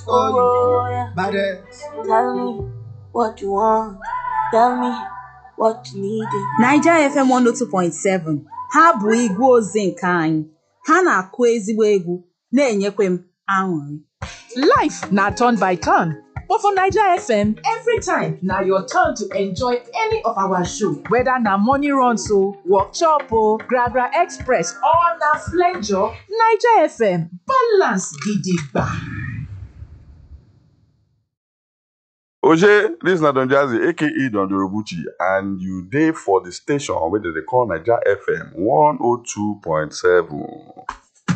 for you. Oh, yeah. Baddest. Tell me what you want. Tell me what you need. Naija FM 102.7 ha bụ igwe ozi nke anyị ha na-akụ ezigbo egwu na-enyekwa m aṅụrị Life na turn by turn, but for Naija FM, every time na your turn to enjoy any of our show. Whether na morning runs o, workshop o, Gragra Express or na flenjo, Naija FM balance gidigba. Oje, this na Don Jazzy, aka Don Dorobuchi, and you dey for the station wey dem dey call Naija FM 102.7.